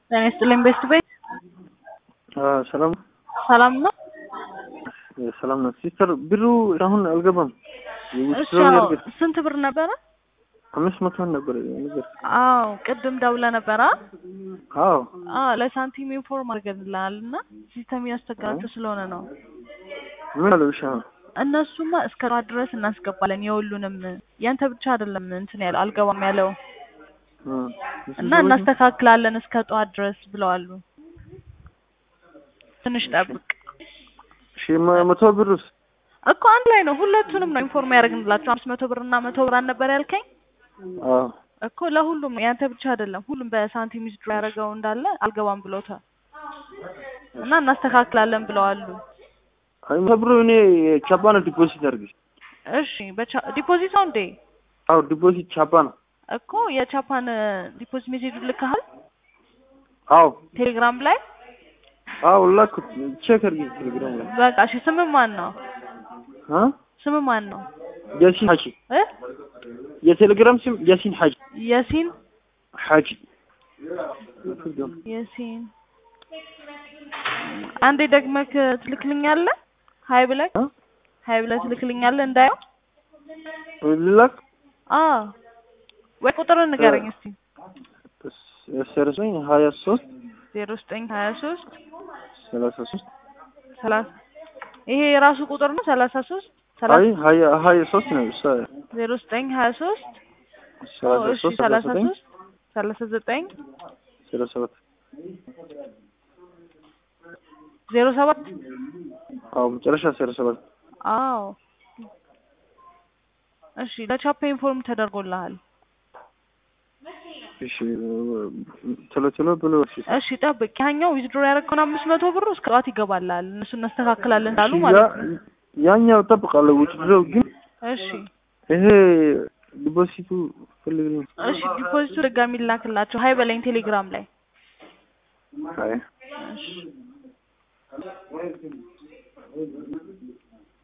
ጤና ይስጥልኝ ቤስት ቤት ሰላም ሰላም ነው። ሰላም ነው ሲስተር። ብሩ አሁን አልገባም። እሺ አዎ። ስንት ብር ነበረ? አምስት መቶ ነበር ነገር። አዎ ቅድም ደውለ ነበረ። አዎ አዎ ለሳንቲም ኢንፎርም አድርገንልሃል እና ሲስተም እያስቸገራቸው ስለሆነ ነው። ምን አለው? እሺ አሁን እነሱማ እስከ ጠዋት ድረስ እናስገባለን የሁሉንም ያንተ ብቻ አይደለም እንትን ያለው አልገባም ያለው እና እናስተካክላለን እስከ ጠዋት ድረስ ብለዋሉ። ትንሽ ጠብቅ እሺ መቶ ብሩስ እኮ አንድ ላይ ነው። ሁለቱንም ነው ኢንፎርም ያደርግንላቸው። አምስት መቶ ብር እና መቶ ብር አልነበር ያልከኝ አዎ እኮ ለሁሉም ነው። ያንተ ብቻ አይደለም። ሁሉም በሳንቲም ዊዝድሮ ያደረገው እንዳለ አልገባም ብሎታል እና እናስተካክላለን ብለዋሉ። አይ መቶ ብሩ እኔ ቻባ ነው ዲፖዚት አድርግ። እሺ በቻ ዲፖዚት ነው እንዴ? አዎ ዲፖዚት ቻባ ነው። እኮ የቻፓን ዲፖዚት ሜሴጅ ልከሃል አዎ ቴሌግራም ላይ? አዎ ላኩት። ቼክ አድርጊ ቴሌግራም ላይ። በቃ እሺ። ስም ማን ነው? አ ስም ማን ነው? ያሲን ሐጂ እ የቴሌግራም ስም ያሲን ሐጂ ያሲን ሐጂ ያሲን አንዴ ደግመህ ትልክልኛለህ? ሀይ ብለህ አ ሀይ ብለህ ትልክልኛለህ እንዳየው። ልላክ አዎ ወይ ቁጥር ንገረኝ እስቲ። ሰርሰኝ ሀያ ሶስት ዜሮ ዘጠኝ ሀያ ሶስት ሰላሳ ሶስት ሰላሳ ይሄ የራሱ ቁጥር ነው። ሰላሳ ሶስት አይ ሀያ ሀያ ሶስት ነው። ዜሮ ዘጠኝ ሀያ ሶስት ሰላሳ እሺ ሶስት ሰላሳ ሰላሳ ዘጠኝ ሶስት ሰላሳ ዘጠኝ ሰላሳ ሰባት ዜሮ ሰባት አዎ መጨረሻ ሰላሳ ሰባት አዎ እሺ ለቻፓ ኢንፎርም ተደርጎልሃል። እሺ ቶሎ ቶሎ ብሎ እሺ እሺ ጠብቅ። ያኛው ዊዝድሮ ያደረግከውን አምስት መቶ ብር እስከ ጠዋት ይገባልሃል። እነሱ እናስተካክላለን እንዳሉ ማለት ነው። ያ- ያኛው እጠብቃለሁ ውጭ ድረው ግን እሺ ይሄ ዲፖዚቱ ፈልግ ነው። እሺ ዲፖዚቱ ድጋሚ ላክላቸው። ሀይ በለኝ ቴሌግራም ላይ አይ እሺ